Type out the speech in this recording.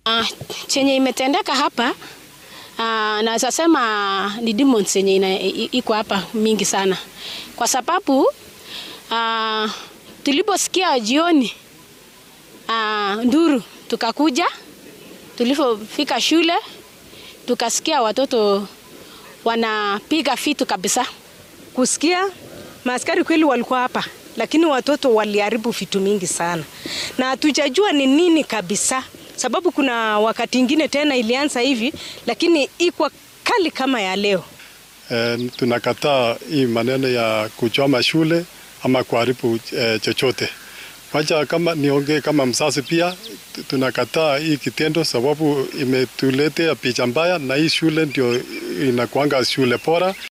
Uh, chenye imetendeka hapa uh, naweza sema ni demons yenye iko hapa mingi sana, kwa sababu uh, tuliposikia jioni uh, nduru tukakuja, tulipofika shule tukasikia watoto wanapiga vitu kabisa. Kusikia maaskari kweli walikuwa hapa, lakini watoto waliharibu vitu mingi sana, na hatujajua ni nini kabisa, sababu kuna wakati ingine tena ilianza hivi, lakini iko kali kama ya leo. E, tunakataa hii maneno ya kuchoma shule ama kuharibu e, chochote. Wacha kama niongee kama mzazi pia, tunakataa hii kitendo sababu imetuletea picha mbaya, na hii shule ndio inakuanga shule bora